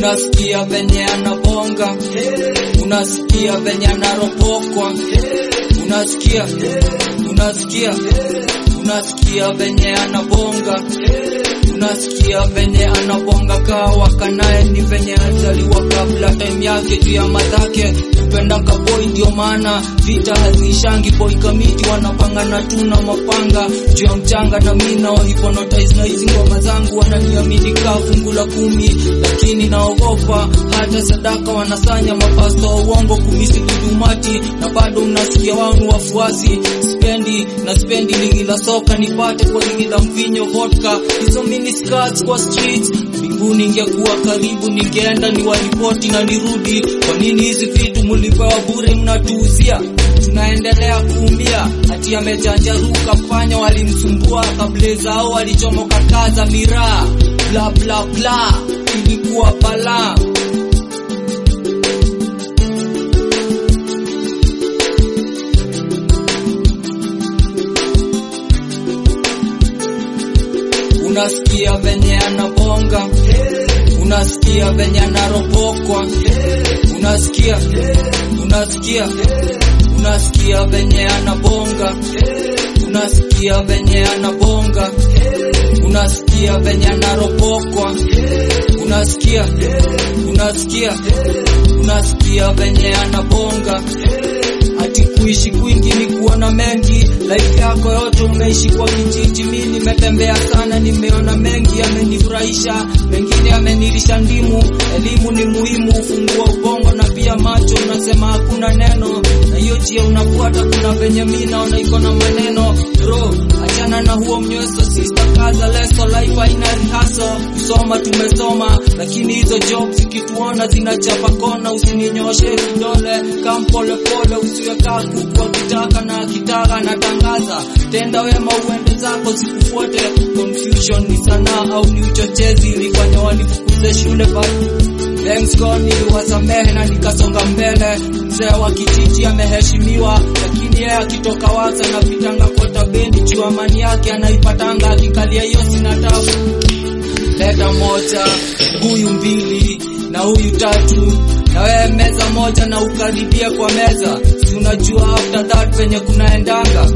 unasikia venye anabonga, unasikia venye anaropokwa, unasikia, unasikia, unasikia venye anabonga, unasikia venye anabonga kawa kanaye ni venye azaliwa kabla time yake juu ya madhake kupenda kaboi, ndio maana vita haziishangi. Boy kamiti wanapangana tu na mapanga juu ya mchanga, na mimi nao hypnotize na hizi ngoma zangu, wananiamini kaa fungu la kumi, lakini naogopa hata sadaka wanasanya mapasto wa uongo kumisi kudumati, na bado mnasikia wangu wafuasi spendi na spendi ligi la soka nipate kwa ligi la mvinyo vodka, hizo mini skirts kwa streets mbinguni ingekuwa karibu, ningeenda ni waripoti na nirudi. Kwa nini hizi vitu mulipewa bure mnatuuzia? Tunaendelea kuumia, ati amejanjaruka panya walimsumbua kabla zao walichomoka kaza miraa, bla bla bla, ilikuwa balaa. Unasikia venye anabonga, unasikia venye anaropokwa, unasikia, unasikia, unasikia venye anabonga, unasikia venye anabonga, unasikia venye anaropokwa, unasikia, unasikia, unasikia venye anabonga ati kuishi kwingi ni kuona mengi. Life yako yote umeishi kwa kijiji, mi nimetembea sana, nimeona mengi, amenifurahisha, mengine amenilisha ndimu. Elimu ni muhimu, ufungua ubongo na pia macho. Unasema hakuna neno, na hiyo njia unafuata, kuna venye mi naona iko na maneno. Bro, achana na huo mnyweso, sister, kaza leso, life haina rihaso. Kusoma tumesoma, lakini hizo jobs ikituona zinachapa kona. Usininyoshe kidole, kam pole pole, usiwe kaa kuku akitaka na akitaka natangaza. Tenda wema uende zako, zikufuate. Confusion ni sanaa au ni uchochezi, ilifanya wanifukuze shule but Thanks God niliwasamehe na nikasonga mbele. Mzee wa kijiji ameheshimiwa, lakini yeye akitoka wasa na pitanga kota bendi juu amani yake anaipatanga akikalia hiyo sina tabu. Leta moja, huyu mbili na huyu tatu, na wewe meza moja na ukaribie kwa meza, si unajua after that penye kunaendanga.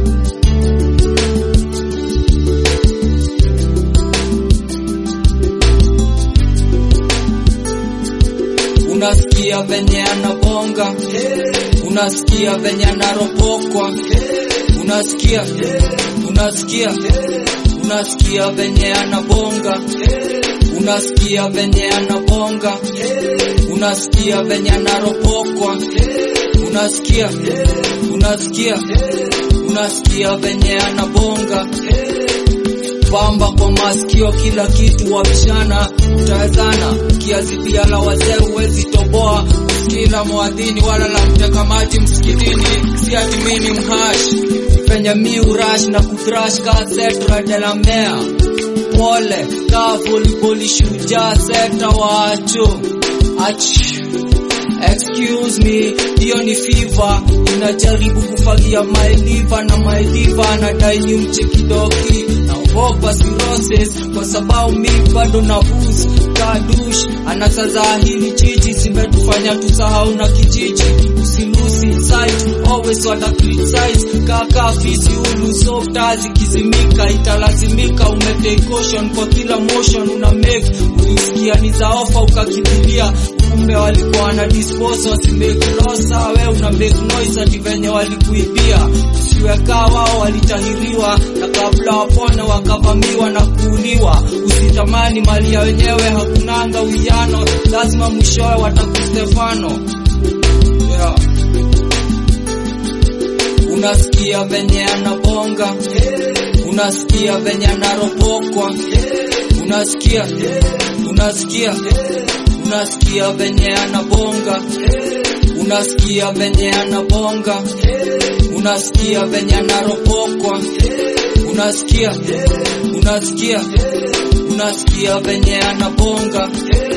Unasikia venye anabonga, unasikia venye anaropokwa, unasikia, unasikia, unasikia venye anabonga, unasikia venye anabonga, unasikia venye anaropokwa, unasikia, unasikia, unasikia venye anabonga pamba kwa masikio, kila kitu wabishana, utawezana kiasi pia la wazee huwezi toboa. Kila mwadhini wala la mteka maji msikitini, si ati mimi mhash penye mi urash na kuthrash ka setra de la mea pole ka volleyball shujaa sekta wacho ach Excuse me, hiyo ni fever. Inajaribu kufagia my liver na my liver anadai ni mchekidoki. Naogopa cirrhosis kwa sababu mi bado na booze. Kadush anasaza hili chichi, zimetufanya tusahau na kijiji. Usilusi sight, always wata criticize. Kaka fisi ulu softa zikizimika, italazimika umetake caution kwa kila motion una make. Ulisikia ni za ofa ukakimbilia kumbe walikuwa wana dispose wasimake loss, we una make noise ati venye walikuibia. Usiweka wao walitahiriwa, na kabla wapone wakavamiwa na kuuliwa. Usitamani mali ya wenyewe, hakunanga uwiano, lazima mwishowe watakustefano. Yeah. Unasikia venye anabonga, unasikia venye anaropokwa, unasikia, unasikia unasikia venye anabonga, unasikia venye anabonga, unasikia venye anaropokwa, unasikia, unasikia, unasikia venye anabonga.